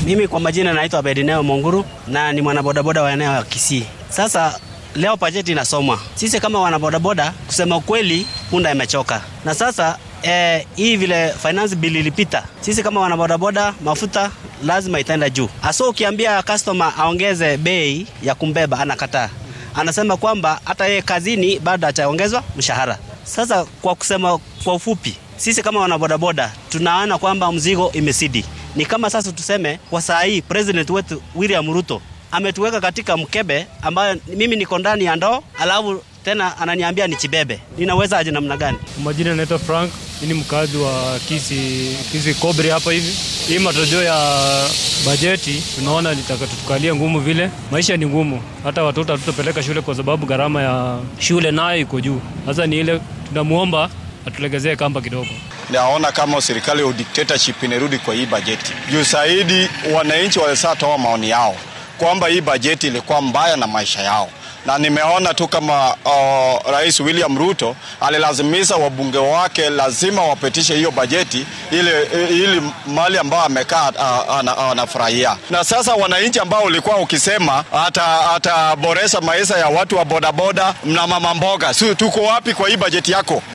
Mimi kwa majina naitwa Bedineo Monguru na ni mwanabodaboda wa eneo ya Kisii. Sasa leo bajeti inasomwa. Sisi kama wanabodaboda, kusema ukweli, punda imechoka na sasa eh, hii vile finance bill ilipita, sisi kama wanabodaboda mafuta lazima itaenda juu. Aso ukiambia customer aongeze bei ya kumbeba anakataa, anasema kwamba hata yeye kazini bado ataongezwa mshahara. Sasa kwa kusema kwa ufupi, sisi kama wanabodaboda tunaona kwamba mzigo imesidi. Ni kama sasa tuseme kwa saa hii president wetu William Ruto ametuweka katika mkebe ambayo mimi niko ndani ya ndoo, alafu tena ananiambia nichibebe. Ninaweza aje namna gani? Kwa majina naitwa Frank, mimi ni mkazi wa Kisi, Kisi Kobri hapa hivi. Hii matarajio ya bajeti tunaona litatukalia ngumu vile, maisha ni ngumu, hata watoto hatutapeleka shule kwa sababu gharama ya shule nayo iko juu. Sasa ni ile tunamuomba atulegezee kamba kidogo. Naona kama serikali ya dictatorship inarudi kwa hii bajeti juu zaidi. Wananchi walishatoa maoni yao kwamba hii bajeti ilikuwa mbaya na maisha yao, na nimeona tu kama uh, Rais William Ruto alilazimisha wabunge wake lazima wapitishe hiyo bajeti ili, ili mali ambayo amekaa anafurahia. Na sasa wananchi ambao ulikuwa ukisema ataboresha maisha ya watu wa bodaboda na mama mboga, si tuko wapi kwa hii bajeti yako?